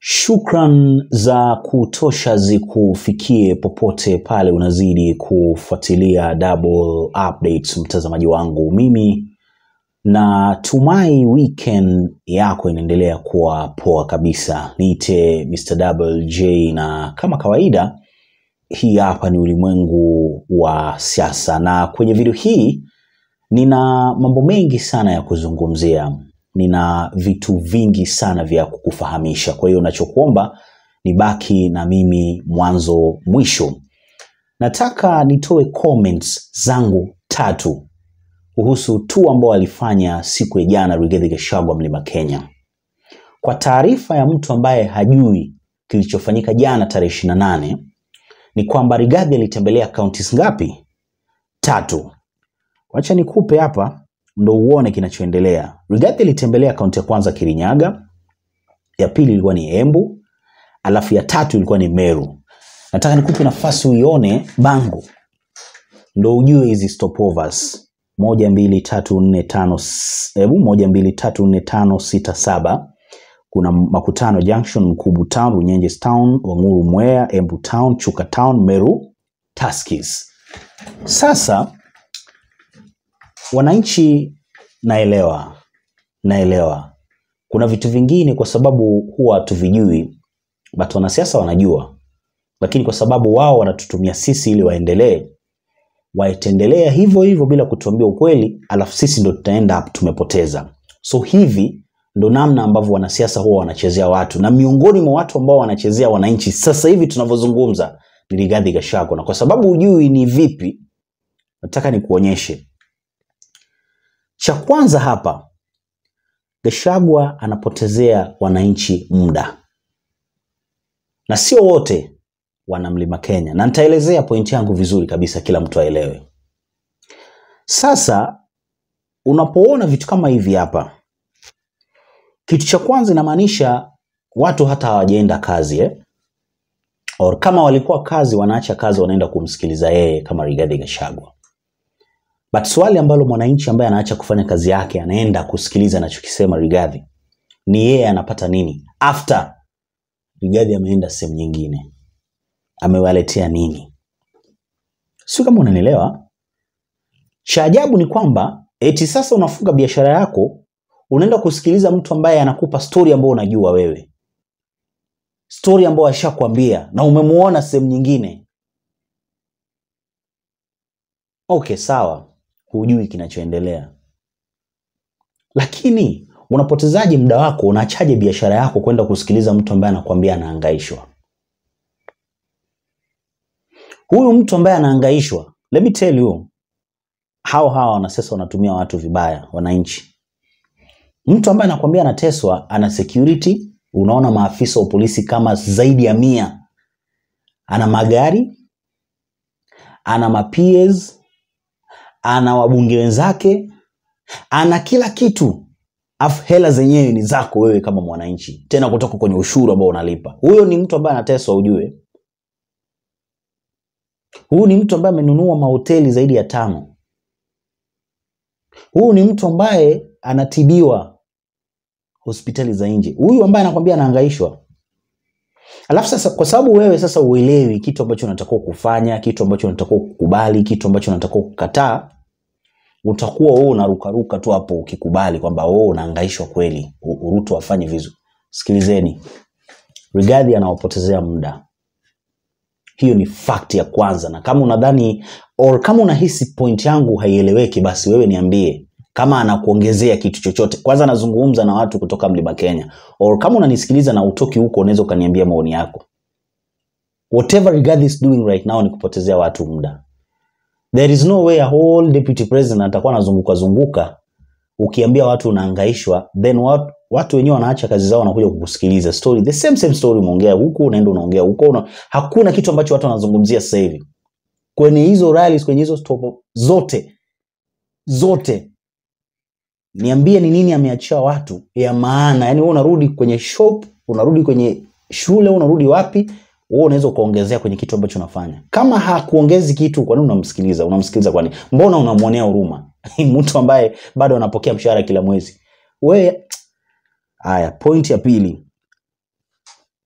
Shukran za kutosha zikufikie popote pale unazidi kufuatilia Double Updates, mtazamaji wangu. Mimi natumai weekend yako inaendelea kuwa poa kabisa. Niite Mr. Double J, na kama kawaida, hii hapa ni ulimwengu wa siasa, na kwenye video hii nina mambo mengi sana ya kuzungumzia nina vitu vingi sana vya kukufahamisha. Kwa hiyo nachokuomba ni baki na mimi mwanzo mwisho. Nataka nitoe comments zangu tatu kuhusu tu ambao alifanya siku ya jana Rigathi Gachagua Mlima Kenya. Kwa taarifa ya mtu ambaye hajui kilichofanyika jana tarehe 28 ni kwamba Rigathi alitembelea counties ngapi? Tatu. Wacha nikupe hapa ndo uone kinachoendelea. Rigathi alitembelea kaunti ya kwanza Kirinyaga, ya pili ilikuwa ni Embu, alafu ya tatu ilikuwa ni Meru. Nataka nikupe nafasi uione bango ndo ujue hizi stopovers moja mbili tatu nne tano s- hebu moja mbili tatu nne tano sita saba kuna Makutano Junction, Mkubu Town, Runyenjes Town, Wanguru Mwea, Embu Town, Chuka Town, Meru, Tuskys. Sasa wananchi naelewa naelewa kuna vitu vingine kwa sababu huwa hatuvijui but wanasiasa wanajua lakini kwa sababu wao wanatutumia sisi ili waendelee waitendelea hivyo hivyo bila kutuambia ukweli alafu sisi ndo tutaenda up tumepoteza so hivi ndo namna ambavyo wanasiasa huwa wanachezea watu na miongoni mwa watu ambao wanachezea wananchi sasa hivi tunavyozungumza ni Rigathi Gachagua na kwa sababu hujui ni vipi nataka nikuonyeshe cha kwanza hapa, Gachagua anapotezea wananchi muda, na sio wote wana mlima Kenya, na nitaelezea pointi yangu vizuri kabisa, kila mtu aelewe. Sasa unapoona vitu kama hivi hapa, kitu cha kwanza inamaanisha watu hata hawajaenda kazi eh? Or kama walikuwa kazi, wanaacha kazi, wanaenda kumsikiliza yeye kama Rigathi Gachagua. But swali ambalo mwananchi ambaye anaacha kufanya kazi yake anaenda kusikiliza anachokisema Rigathi ni yeye anapata nini after Rigathi ameenda sehemu nyingine, amewaletea nini? Sio kama unanielewa. Cha ajabu ni kwamba eti sasa unafunga biashara yako, unaenda kusikiliza mtu ambaye anakupa stori ambayo unajua wewe, stori ambayo ashakwambia na umemuona sehemu nyingine. Okay, sawa, hujui kinachoendelea, lakini unapotezaje muda wako? Unaachaje biashara yako kwenda kusikiliza mtu ambaye anakwambia anahangaishwa? Huyu mtu ambaye anahangaishwa, let me tell you, hao hawa wanasiasa wanatumia watu vibaya, wananchi. Mtu ambaye anakwambia anateswa, ana security, unaona maafisa wa polisi kama zaidi ya mia, ana magari, ana ma-PS, ana wabunge wenzake, ana kila kitu, afu hela zenyewe ni zako wewe kama mwananchi, tena kutoka kwenye ushuru ambao unalipa. Huyo ni mtu ambaye anateswa, ujue. Huyu ni mtu ambaye amenunua mahoteli zaidi ya tano. Huyu ni mtu ambaye anatibiwa hospitali za nje. Huyu ambaye anakwambia anahangaishwa. Alafu sasa, kwa sababu wewe sasa uelewi kitu ambacho unatakiwa kufanya, kitu ambacho unatakiwa kukubali, kitu ambacho unatakiwa kukataa, utakuwa wewe unarukaruka tu hapo ukikubali kwamba wewe unahangaishwa kweli, U- Ruto afanye vizuri. Sikilizeni, Rigathi anawapotezea muda. Hiyo ni fact ya kwanza, na kama unadhani or kama unahisi point yangu haieleweki, basi wewe niambie kama anakuongezea kitu chochote. Kwanza nazungumza na watu kutoka Mlima Kenya, or kama unanisikiliza na utoki huko, unaweza ukaniambia maoni yako. Whatever Rigathi is doing right now ni kupotezea watu muda. There is no way a whole deputy president atakuwa anazunguka zunguka ukiambia watu unahangaishwa, then watu, watu wenyewe wanaacha kazi zao wanakuja kukusikiliza story, the same same story, umeongea huku unaenda unaongea huko una, hakuna kitu ambacho watu wanazungumzia sasa hivi kwenye hizo rallies, kwenye hizo stop zote zote. Niambie ni nini ameachia watu ya maana? Yani wewe unarudi kwenye shop, unarudi kwenye shule, unarudi wapi? Wewe unaweza ukaongezea kwenye kitu ambacho unafanya. Kama hakuongezi kitu, kwa nini unamsikiliza? Unamsikiliza kwa nini? Mbona unamwonea huruma mtu ambaye bado anapokea mshahara kila mwezi? We haya, point ya pili,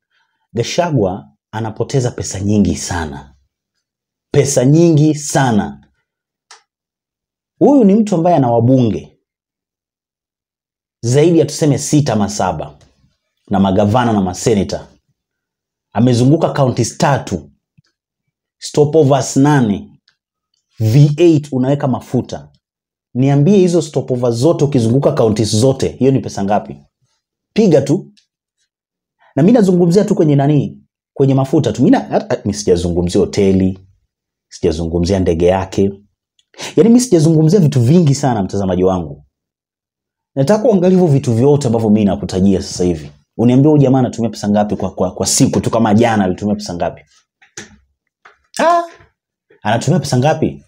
Gashagwa anapoteza pesa nyingi sana, pesa nyingi sana. Huyu ni mtu ambaye ana wabunge zaidi ya tuseme sita ama saba na magavana na maseneta, amezunguka counties tatu, stopovers nane, V8 unaweka mafuta. Niambie hizo stopovers zote ukizunguka counties zote, hiyo ni pesa ngapi? Piga tu na mi nazungumzia tu kwenye nani, kwenye mafuta tu. Mi sijazungumzia hoteli, sijazungumzia ndege yake, yaani mi sijazungumzia vitu vingi sana, mtazamaji wangu. Nataka uangalie hivyo vitu vyote ambavyo mi nakutajia sasa hivi, uniambie huyu jamaa anatumia pesa ngapi kwa, kwa, kwa siku tu. Kama jana alitumia pesa ngapi? Ah, anatumia pesa ngapi?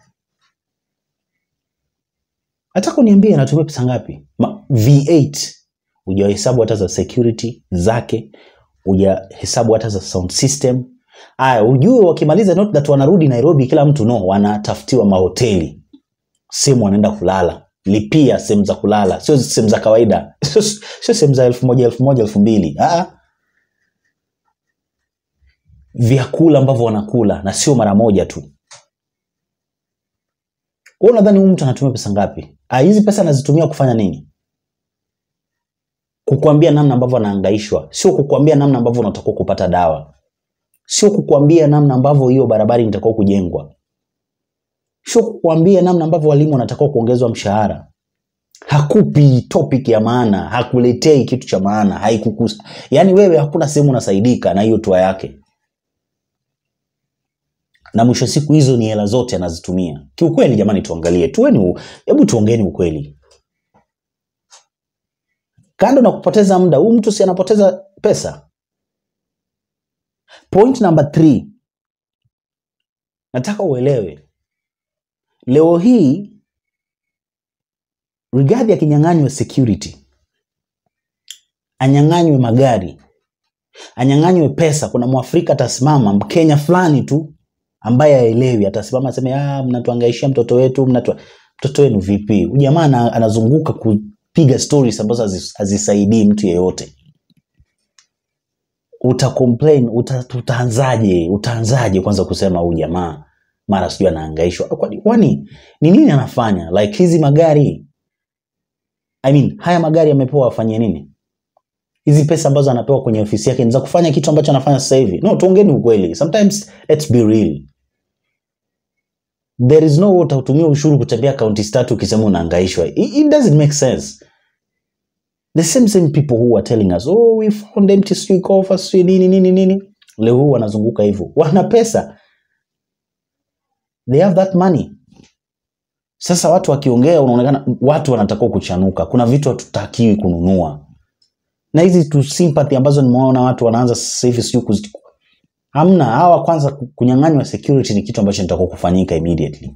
Nataka uniambie anatumia pesa ngapi? Ma, V8 hujahesabu hata za security zake, hujahesabu hata za sound system. Aya, ujue wakimaliza not that wanarudi Nairobi kila mtu no, wanatafutiwa mahoteli, sehemu wanaenda kulala, lipia sehemu za kulala, sio sehemu za kawaida, sio sio sehemu za elfu moja elfu moja elfu mbili Ah, vyakula ambavyo wanakula na sio mara moja tu. Wewe unadhani huyu mtu anatumia pesa ngapi? Ah, hizi pesa anazitumia kufanya nini? kukuambia namna ambavyo anahangaishwa, sio kukuambia namna ambavyo unatakiwa kupata dawa, sio kukuambia namna ambavyo hiyo barabara inatakiwa kujengwa, sio kukuambia namna ambavyo walimu wanatakiwa kuongezwa mshahara. Hakupi topic ya maana, hakuletei kitu cha maana, haikukusa. Yaani wewe hakuna sehemu unasaidika na hiyo tua yake, na mwisho siku hizo ni hela zote anazitumia. Kiukweli jamani, tuangalie, tuweni, hebu tuongeeni ukweli kando na kupoteza muda, huyu mtu si anapoteza pesa. Point number three, nataka uelewe leo hii Rigathi akinyang'anywa security, anyang'anywe magari, anyang'anywe pesa, kuna mwafrika atasimama, mkenya fulani tu ambaye aelewi, atasimama aseme, ah, mnatuangaishia mtoto wetu, mnatu... mtoto wenu vipi? Huyu jamaa ana- anazunguka ku piga stories ambazo hazi- hazisaidii mtu yeyote. Uta complain, uta, utaanzaje? Utaanzaje kwanza kusema huyu jamaa mara sijui anahangaishwa? Kwani kwani ni nini anafanya? Like hizi magari I mean, haya magari yamepewa afanye nini? Hizi pesa ambazo anapewa kwenye ofisi yake ni za kufanya kitu ambacho anafanya sasa hivi? No, tuongeni ukweli. Sometimes let's be real. There is no way utatumia ushuru kutembea kaunti tatu ukisema unahangaishwa. It, it doesn't make sense. The same same people who are telling us, oh, we found empty street coffers, sijui nini nini nini. Leo huu wanazunguka hivyo. Wana pesa. They have that money. Sasa watu wakiongea unaonekana watu wanatakiwa kuchanuka. Kuna vitu hatutakiwi kununua. Na hizi tu sympathy ambazo nimeona watu wanaanza sasa hivi sijui kuzi hamna. Hawa kwanza kunyang'anywa security ni kitu ambacho nitakuwa kufanyika immediately.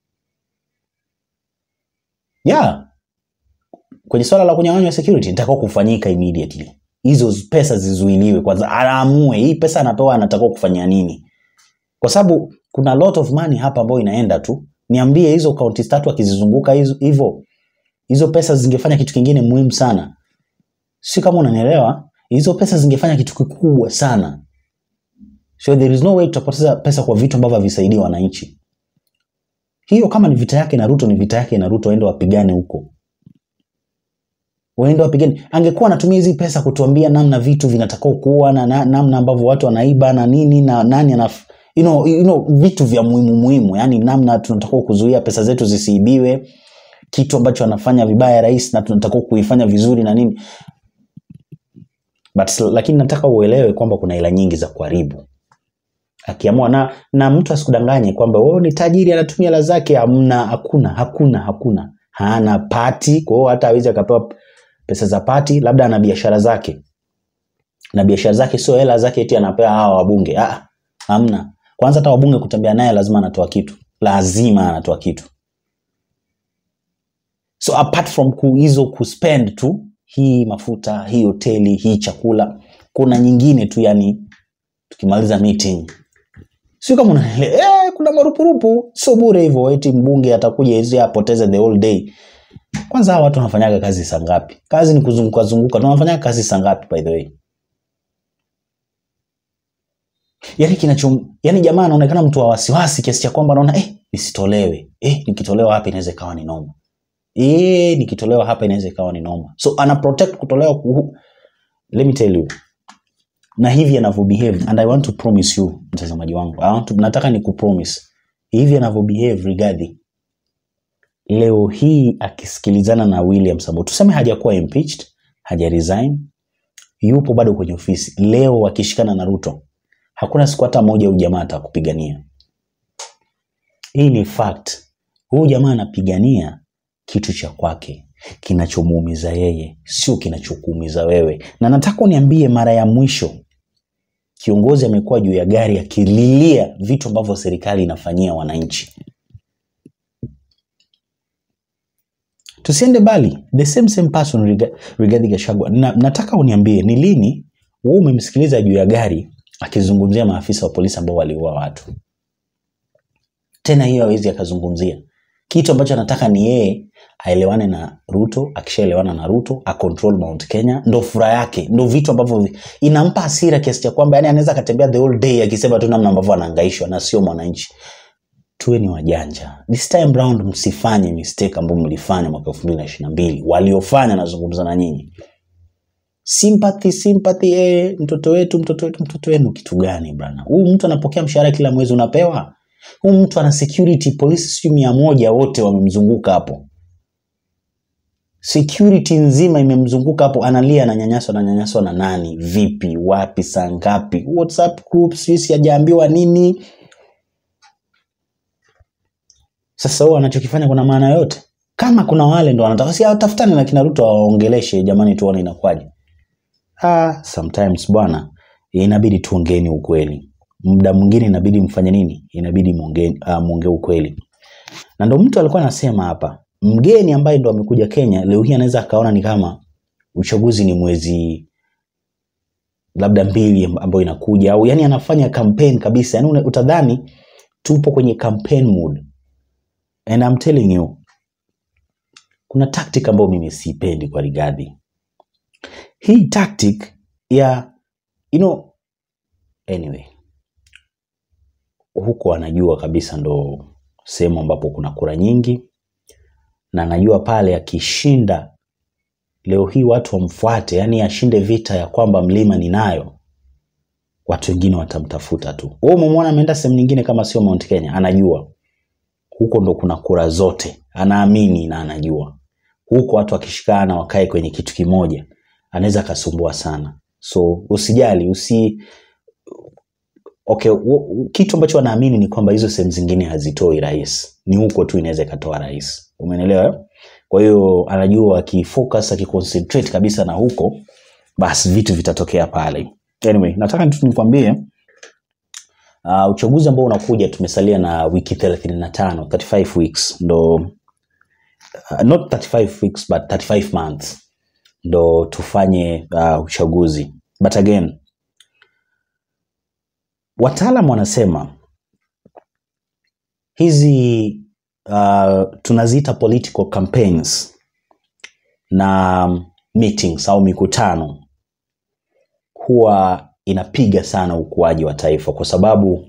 Yeah. Kwenye swala la kunyang'anywa security nitakuwa kufanyika immediately. Hizo pesa zizuiliwe kwanza, aamue hii pesa anapewa anatakiwa kufanya nini, kwa sababu kuna lot of money hapa ambayo inaenda tu. Niambie hizo kaunti tatu akizizunguka hizo hivyo, hizo pesa zingefanya kitu kingine muhimu sana, si kama unanielewa? Hizo pesa zingefanya kitu kikubwa sana. So there is no way tutapoteza pesa kwa vitu ambavyo havisaidii wananchi. Hiyo kama ni vita yake na Ruto, ni vita yake na Ruto, waende wapigane huko, waende wapigane. Angekuwa anatumia hizi pesa kutuambia namna vitu vinatakiwa kuwa na na- namna ambavyo watu wanaiba na nini na nani anaf you know, you know, vitu vya muhimu muhimu, yani namna tunatakiwa kuzuia pesa zetu zisiibiwe, kitu ambacho anafanya vibaya rais na tunatakiwa kuifanya vizuri na nini but lakini nataka uelewe kwamba kuna hela nyingi za kuharibu akiamua na, na mtu asikudanganye kwamba oh, ni tajiri anatumia hela zake. Hamna, hakuna, hakuna, hakuna. Hana pati, kwa hiyo hata hawezi akapewa pesa za pati. Labda ana biashara zake, na biashara zake sio hela zake eti anapewa hawa wabunge. Ah, hamna. Kwanza hata wabunge kutembea naye lazima anatoa kitu, lazima anatoa kitu. So apart from ku, hizo kuspend tu hii mafuta, hii hoteli, hii chakula, kuna nyingine tu, yani tukimaliza meeting sio kama unaelewa eh, kuna marupurupu, sio bure hivyo eti mbunge atakuja hizi apoteze the whole day. Kwanza hawa watu wanafanyaga kazi saa ngapi? Kazi ni kuzunguka zunguka, na wanafanyaga kazi saa ngapi by the way? yani kinacho yani jamaa anaonekana mtu wa wasiwasi kiasi cha kwamba anaona eh, nisitolewe eh, nikitolewa hapa inaweza ikawa ni noma eh, nikitolewa hapa inaweza ikawa ni noma so ana protect kutolewa kuhu. let me tell you na hivi anavyo behave and i want to promise you mtazamaji wangu I want to, nataka ni kupromise hivi anavyo behave Rigathi leo hii akisikilizana na William Sambwe tuseme hajakuwa impeached haja resign yupo bado kwenye ofisi leo wakishikana na Ruto hakuna siku hata moja huyu jamaa atakupigania hii ni fact huyu jamaa anapigania kitu cha kwake kinachomuumiza yeye sio kinachokuumiza wewe na nataka uniambie mara ya mwisho kiongozi amekuwa juu ya gari akililia vitu ambavyo serikali inafanyia wananchi tusiende bali the same same person Riga- Rigathi Gachagua na, nataka uniambie ni lini wewe umemsikiliza juu ya gari akizungumzia maafisa wa polisi ambao waliua watu tena hiyo hawezi akazungumzia kitu ambacho anataka ni yeye aelewane na Ruto akishaelewana na Ruto acontrol Mount Kenya ndo furaha yake ndo vitu ambavyo vi- inampa hasira kiasi cha kwamba yani anaweza akatembea the whole day akisema tu namna ambavyo anahangaishwa na sio mwananchi tuwe ni wajanja this time round msifanye mistake ambayo mlifanya mwaka elfu mbili na ishirini na mbili waliofanya nazungumza na nyinyi sympathy sympathy eh, mtoto wetu mtoto wetu mtoto wenu kitu gani bwana huyu mtu anapokea mshahara kila mwezi unapewa huyu mtu ana security polisi sijui mia moja wote wamemzunguka hapo security nzima imemzunguka hapo analia ananyanyaswa ananyanyaswa na nani vipi wapi saa ngapi whatsapp group sijui sijaambiwa nini sasa huo anachokifanya kuna maana yote kama kuna wale ndo wanataka si tafutani na kina ruto waongeleshe jamani tuone inakwaje ah, sometimes bwana inabidi tuongeeni ukweli muda mwingine inabidi mfanye nini inabidi muongee uh, muongee ukweli na ndo mtu alikuwa anasema hapa mgeni ambaye ndo amekuja kenya leo hii anaweza akaona ni kama uchaguzi ni mwezi labda mbili ambayo inakuja au yani anafanya campaign kabisa yani una- utadhani tupo kwenye campaign mood and I'm telling you kuna tactic ambayo mimi siipendi kwa Rigathi hii tactic ya you know anyway huko anajua kabisa ndo sehemu ambapo kuna kura nyingi na anajua pale akishinda leo hii watu wamfuate yani ashinde vita ya kwamba mlima ninayo watu wengine watamtafuta tu wewe umemwona ameenda sehemu nyingine kama sio Mount Kenya anajua huko ndo kuna kura zote anaamini na anajua huko watu wakishikana wakae kwenye kitu kimoja anaweza akasumbua sana so usijali usi okay w- kitu ambacho anaamini ni kwamba hizo sehemu zingine hazitoi rais ni huko tu inaweza ikatoa rais umeelewa eh? kwa hiyo anajua akifocus akiconcentrate kabisa na huko basi vitu vitatokea pale anyway nataka tu nikwambie uh, uchaguzi ambao unakuja tumesalia na wiki 35 35 weeks ndo uh, not 35 weeks but 35 months ndo tufanye uh, uchaguzi but again wataalam wanasema hizi uh, tunaziita political campaigns na meetings au mikutano huwa inapiga sana ukuaji wa taifa kwa sababu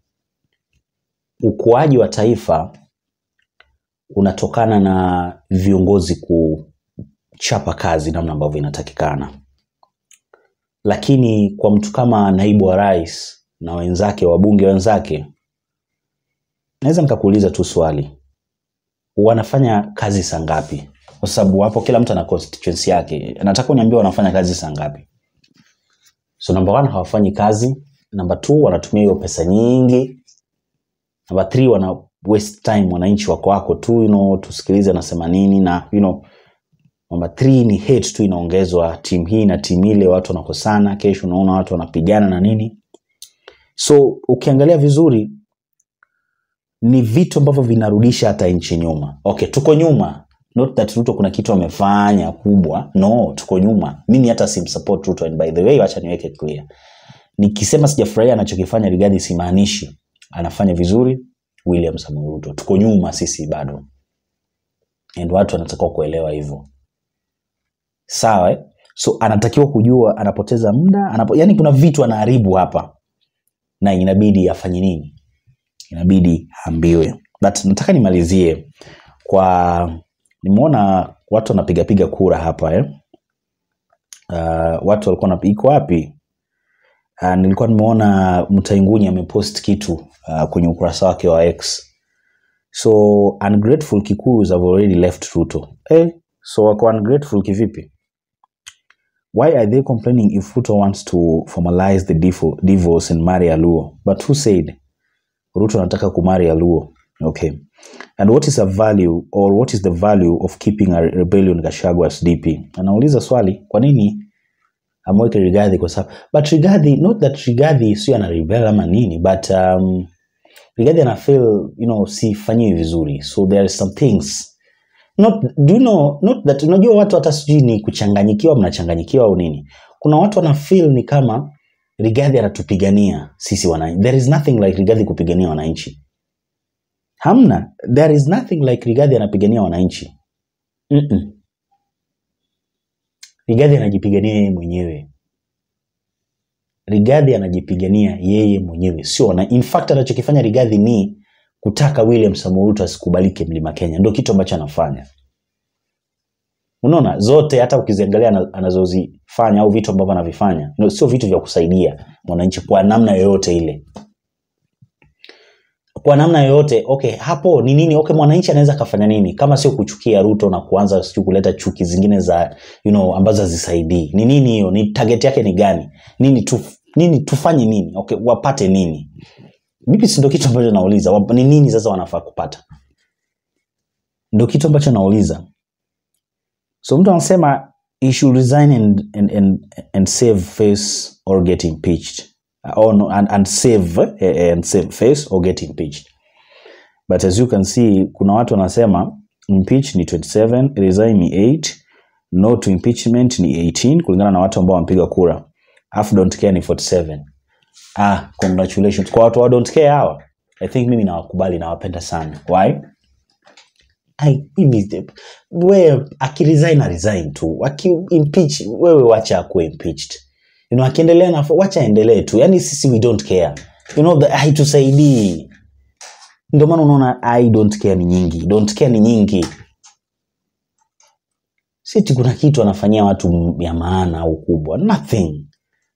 ukuaji wa taifa unatokana na viongozi kuchapa kazi namna ambavyo inatakikana lakini kwa mtu kama naibu wa rais na wenzake wabunge wenzake naweza nikakuuliza tu swali wanafanya kazi saa ngapi kwa sababu hapo kila mtu ana constituency yake nataka uniambia wanafanya kazi saa ngapi so number one hawafanyi kazi number two wanatumia hiyo pesa nyingi number three wana waste time wananchi wako wako tu you know, tusikilize anasema nini na you know, number three ni hate tu inaongezwa timu hii na timu ile watu wanakosana kesho unaona watu wanapigana na nini so ukiangalia vizuri ni vitu ambavyo vinarudisha hata nchi nyuma okay tuko nyuma not that ruto kuna kitu amefanya kubwa no tuko nyuma mimi hata simsupport ruto and by the way wacha niweke clear nikisema sijafurahia anachokifanya Rigathi simaanishi anafanya vizuri William Samoei Ruto tuko nyuma sisi bado and watu wanatakiwa kuelewa hivyo sawa eh? so anatakiwa kujua anapoteza muda anapo, yani kuna vitu anaharibu hapa na inabidi afanye nini inabidi aambiwe but nataka nimalizie kwa nimeona watu wanapigapiga kura hapa eh? uh, watu walikuwa na iko wapi uh, nilikuwa nimeona mtaingunyi amepost kitu uh, kwenye ukurasa wake wa x so ungrateful kikuyus have already left ruto eh, so wako ungrateful kivipi why are they complaining if ruto wants to formalize the difo- divorce and marry aluo but who said ruto anataka kumari aluo okay and what is a value or what is the value of keeping a rebellion gashagwa as dp anauliza swali kwa nini amweke rigadhi kwa sababu but rigadhi not that rigadhi sio ana rebel ama nini but um, rigadhi ana feel you know sifanyiwi vizuri so there are some things not do you know not that unajua watu hata sijui ni kuchanganyikiwa mnachanganyikiwa au nini kuna watu wana feel ni kama rigadhi anatupigania sisi wananchi there is nothing like rigadhi kupigania wananchi hamna there is nothing like rigadhi anapigania wananchi Mm-mm. rigadhi anajipigania yeye mwenyewe rigadhi anajipigania yeye mwenyewe sio wana, in fact anachokifanya rigadhi ni kutaka william Samoei Ruto asikubalike mlima kenya ndio kitu ambacho anafanya unaona zote hata ukiziangalia ana- anazozifanya au vitu ambavyo anavifanya no, sio vitu vya kusaidia mwananchi kwa namna yoyote ile kwa namna yoyote okay hapo ni nini okay mwananchi anaweza akafanya nini kama sio kuchukia ruto na kuanza sijui kuleta chuki zingine za you know, ambazo hazisaidii ni nini hiyo ni target yake ni gani nini tu, nini tufanye nini okay wapate nini mimi si ndo kitu ambacho nauliza Wap- ni nini sasa wanafaa kupata ndo kitu ambacho nauliza so mtu anasema he should resign and, and, and, and save face or get impeached Uh, or no, and, and save eh, and save face or get impeached but as you can see kuna watu wanasema impeach ni 27 resign ni 8 no to impeachment ni 18 kulingana na watu ambao wamepiga kura alafu don't care ni 47 ah congratulations kwa watu wa don't care hawa i think mimi nawakubali nawapenda sana why Ai, mimi wewe akiresign na resign tu akiimpeach wewe wacha akuwe impeached you know, akiendelea na wacha aendelee tu yani sisi we don't care you know, the- haitusaidii ndio maana unaona i don't care ni nyingi don't care ni nyingi siti kuna kitu anafanyia watu m- ya maana au kubwa nothing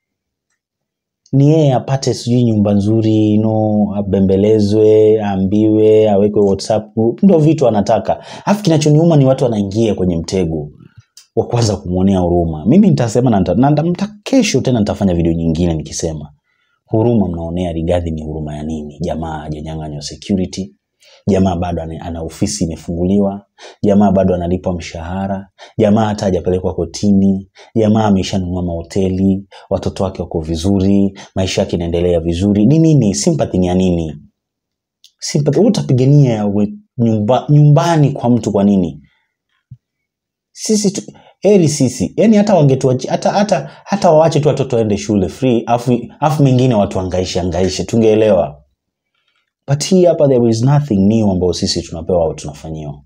ni yeye apate sijui nyumba nzuri no abembelezwe aambiwe awekwe whatsapp group ndo vitu anataka alafu kinachoniuma ni watu wanaingia kwenye mtego wa kwanza kumwonea huruma mimi nitasema na nita- na nita- nita- kesho tena nitafanya video nyingine nikisema huruma mnaonea rigadhi ni huruma ya nini jamaa hajanyang'anywa security jamaa bado ana, ana ofisi imefunguliwa jamaa bado analipwa mshahara jamaa hata hajapelekwa kotini jamaa ameshanunua mahoteli watoto wake wako vizuri maisha yake inaendelea vizuri ni nini sympathy ni ya nini sympathy wewe utapigania we- nyumba, nyumbani kwa mtu kwa nini sisi tu, heri sisi yani hata wangetuachi hata hata hata waache tu watoto waende shule free afu afu mengine watu angaishe angaishe tungeelewa but hii hapa there is nothing new ambayo sisi tunapewa au tunafanyiwa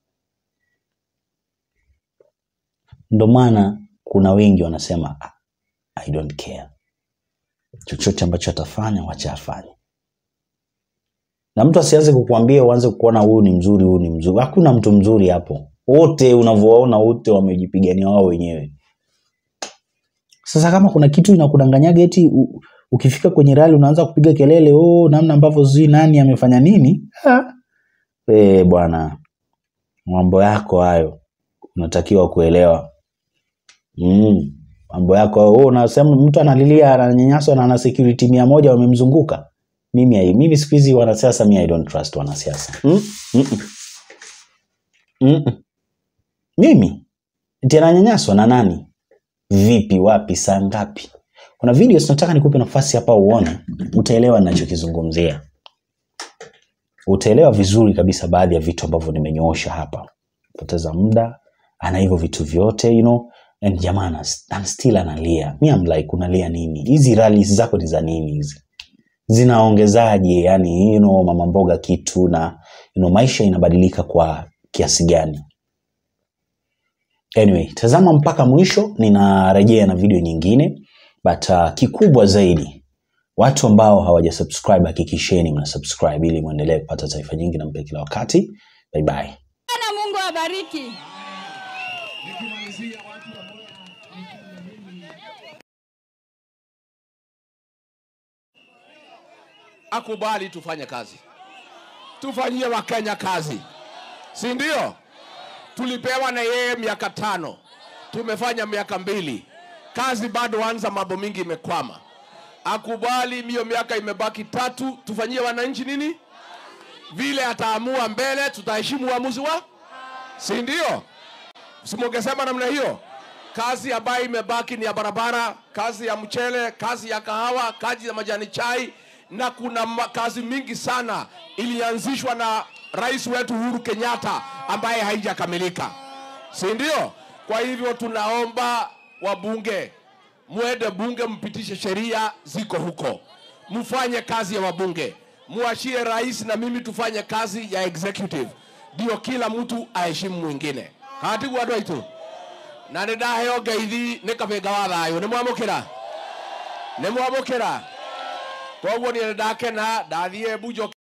ndo maana kuna wengi wanasema "Ah, i don't care chochote ambacho atafanya wacha afanye na mtu asianze kukuambia uanze kuona huyu ni mzuri huyu ni mzuri hakuna mtu mzuri hapo wote unavyowaona wote wamejipigania wao wenyewe sasa kama kuna kitu inakudanganyaga eti u- ukifika kwenye rali unaanza kupiga kelele oh, namna ambavyo sijui nani amefanya nini Ha. Eh, bwana mambo yako hayo unatakiwa kuelewa mm. mambo yako hayo. oh, unasema mtu analilia ananyanyaswa na ana security mia moja wamemzunguka mimi hai- mimi siku hizi wanasiasa mi i don't trust wanasiasa mm? Mm-mm. Mm-mm. mimi eti ananyanyaswa na nani vipi wapi saa ngapi kuna videos nataka nikupe nafasi hapa uone utaelewa ninachokizungumzia utaelewa vizuri kabisa baadhi ya vitu ambavyo nimenyoosha hapa poteza muda ana hivyo vitu vyote you know and jamaa ana- ana still analia mi am like unalia nini hizi rallies zako ni za nini hizi zinaongezaje yani you know, mama mboga kitu na you know, maisha inabadilika kwa kiasi gani anyway tazama mpaka mwisho ninarejea na video nyingine but uh, kikubwa zaidi Watu ambao hawajasubscribe hakikisheni mna subscribe ili muendelee kupata taarifa nyingi na mpya kila wakati. Bye bye. Bwana Mungu awabariki. akubali tufanye kazi, tufanyie Wakenya kazi, si ndio? Tulipewa na yeye miaka tano, tumefanya miaka mbili, kazi bado anza, mambo mingi imekwama. Akubali hiyo miaka imebaki tatu, tufanyie wananchi nini? Vile ataamua mbele, tutaheshimu uamuzi wa, si ndio? Simungesema namna hiyo. Kazi ambayo imebaki ni ya barabara, kazi ya mchele, kazi ya kahawa, kazi ya majani chai, na kuna ma- kazi mingi sana ilianzishwa na rais wetu Uhuru Kenyatta ambaye haijakamilika, si ndio? Kwa hivyo tunaomba wabunge mwende bunge, mpitishe sheria ziko huko, mfanye kazi ya wabunge, muachie rais na mimi tufanye kazi ya executive, ndio kila mtu aheshimu mwingine. Hatiguo andũ aitũ na nĩ ndaheo ngeithi nĩ kabĩnga wa thayũ nĩ mwamũkĩra nĩ mwamũkĩra koguo niĩ nĩ ndakena ndathiĩ mbunjo